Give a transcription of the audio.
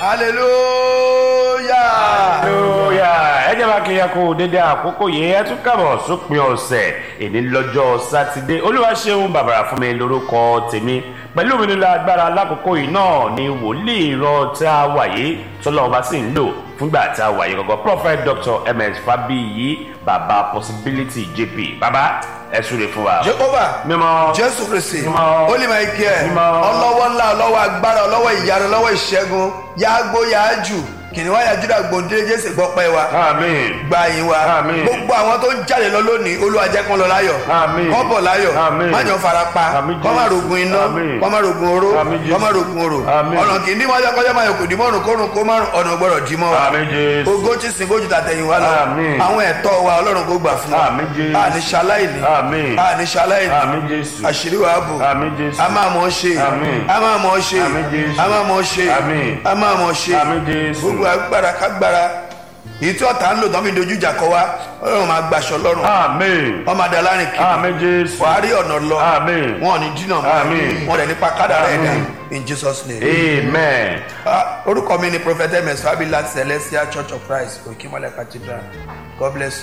hallelujah. hallelujah ẹ jẹ́ máa kí ya kó dédé àkókò yìí ẹ tún kàbọ̀ sópin ọ̀sẹ̀ èní lọ́jọ́ sátidé olúwa ṣeun bàbàrà fún mi lórúkọ tèmi pẹ̀lú mi nílò agbára lákòókò yìí náà ni wòlíì ìran tí a wà yìí tọ́lọ́wọ́n bá sì ń lò fúngbà tí a wà yìí gọ́gọ́ prophet dr ms fabiyi baba possibility jp baba ẹ súre fún wa. jehovah mímọ́ jésù kristi Mímọ́. holy michael Mímọ́. ọlọ́wọ́ ńlá ọlọ́wọ́ agbára ọlọ́wọ́ ìyanu ọlọ́wọ́ ìṣẹ́gun yáágbó yáájù kìnìún wáyà júdà gbòǹdé jésù gbọ́pẹ́ wa amen gba yín wa Àmín. gbogbo àwọn tó ń jáde lọ lónìí olúwa jẹ́ kán lọ láyọ̀ Àmín. kán bọ̀ láyọ̀ Àmín. má jọ fara pa Àmín, kán má Jésù. rogun iná Àmín. kán má rogun oró Àmín, Jésù. kán má rogun oró Àmín. ọ̀nà kì í dín mọ́jọ́ kọjá máa yọ kò dín mọ́rùn kórùn kó márùn ọ̀nà gbọ́dọ̀ dín mọ́ wa amen jésù ogó tí sin gójú tàtẹ̀yìn wa lọ Àmín. àwọn ẹ̀tọ́ wa ọlọ́run kó gbà fún wa Àmín, Jésù. àní ṣaláìní Àmín. àní ṣaláìní amen jésù àṣírí wa bò amen jésù a máa mọ̀ ọ́ ṣe Àmín. a máa mọ̀ ọ́ ṣe Àmín, Jésù. a máa mọ̀ ọ́ ṣe Àmín. a máa mọ̀ ọ́ ṣe Àmín, Jésù. gbogbo agbára kágbára èyí tí ọ̀tá ń lò tán fi dojú ìjà kọ wa ọlọ́run máa gbaṣọ lọ́rùn amen wọ́n máa da lárin kiri amen jésù wàá rí ọ̀nà lọ amen wọn ò ní dínà mọ́ Àmín. wọn rẹ̀ nípa kádàrá ẹ̀dá Àmín. in jesus name. amen. Ah, orúkọ mi ni prophet ms fabila celestial church of christ òkìmọ́lẹ̀ cathedral god bless you.